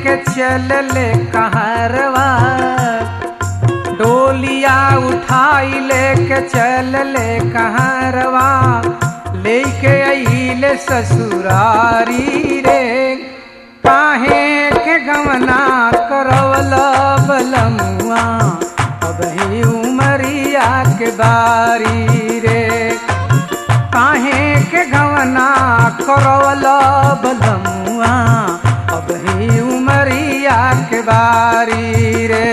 लेके चल ले कहरवा डोलिया उठाई लेके चल ले कहरवा लेके अइले ससुरारी रे काहे के गवना करवल बलमुआ अब ही उमरिया के बारी रे काहे के गवना करवल बलमुआ अब ही उमरिया के बारी रे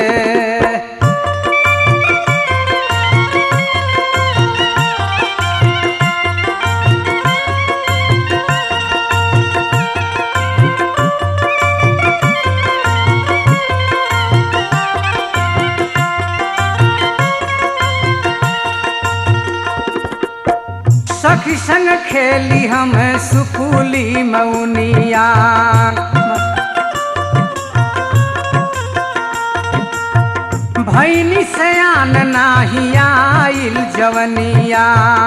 सखी संग खेली हम सुफूली मौनिया भैनी सयान नाही आइल जवनिया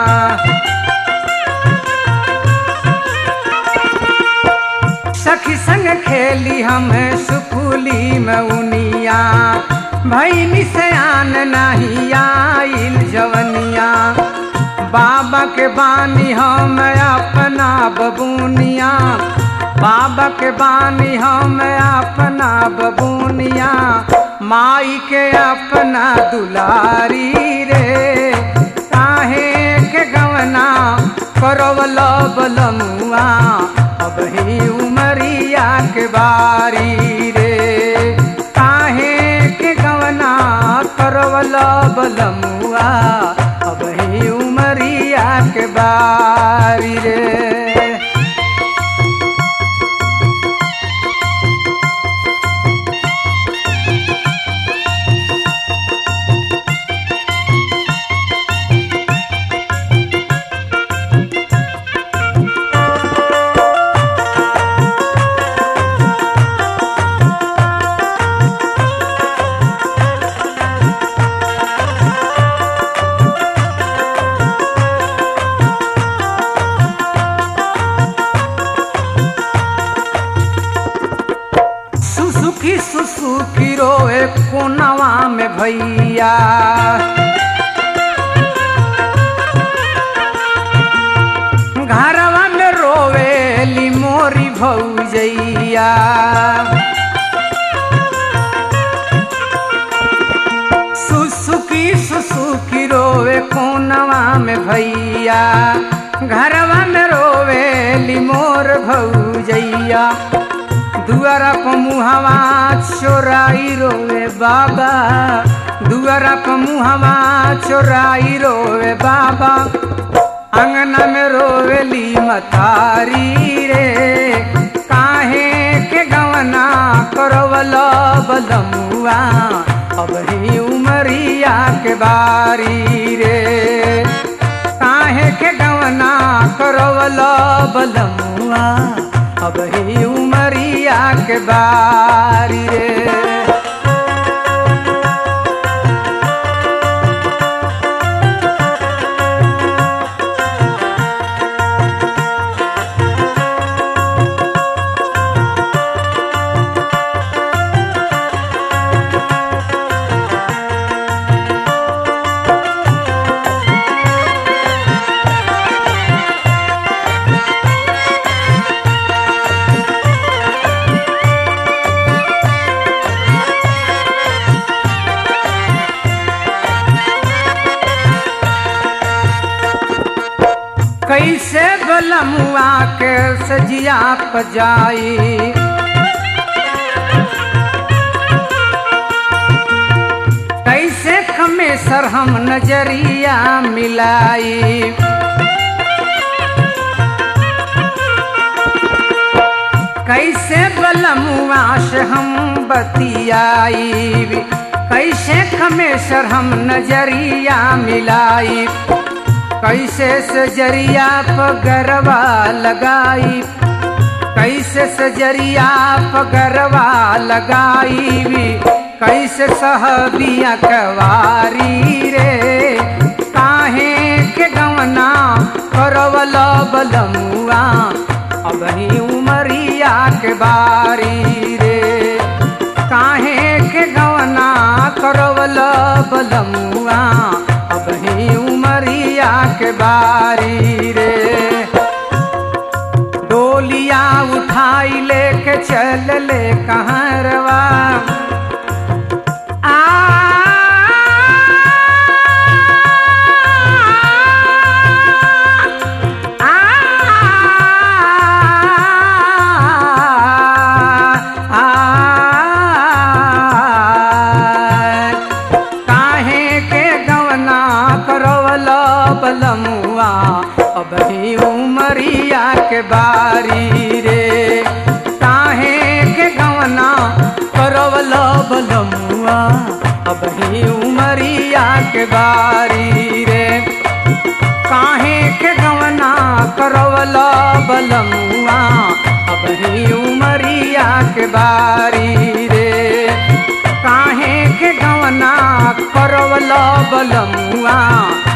सखी संग खेली हम सुफूली मौनिया भैनी सयान नाही आइल जवनिया बाबा के बानी हम अपना बबूनिया बाबा के बानी हम अपना बबूनिया माई के अपना दुलारी रे काहे के गवना करवल बलमुआ अब ही उमरिया के बारी रे काहे के गवना करवल बलमुआ अब ही उमरिया के बारी रे सुसुकी सुसुकी रोए कोनवा में भैया घरवा में रोवेली मोरी भौजैया सुसुकी सुसुकी रोवे कोनवा में भैया घरवा में रोवेली मोर भौजैया दुआरा प मुहवा चोराई रोवे बाबा दुआरा प मुहवा चोराई रोवे बाबा अंगना में रोवेली मतारी रे काहे के गवना करवल बलमुआ अब ही उमरिया के बारी रे काहे के गवना करवल बलमुआ अब ही उमरिया के बारी रे कैसे बलमुआ के सजिया पजाई कैसे खमेसर हम नजरिया मिलाई कैसे बलमुआ से हम बतियाई कैसे खमेसर हम नजरिया मिलाई कैसे सजरिया पगरवा लगाई कैसे सजरिया पगरवा लगाई कैसे सहबिया कवारी रे काहे के गवना करवल बलमुआ अब ही उमरिया के बारी रे काहे के गवना करवल बलमुआ अब ही उमरिया के बारी रे डोलिया उठाई लेके चल ले कहरवा आ काहे के गवना करवल बलमुआ अब ही उमरिया के बारी रे काहे के गवना करवल बलमुआ अब ही उमरिया के बारी रे काहे के गवना करवल बलमुआ अब ही उमरिया के बारी रे काहे के गवना करवल बलमुआ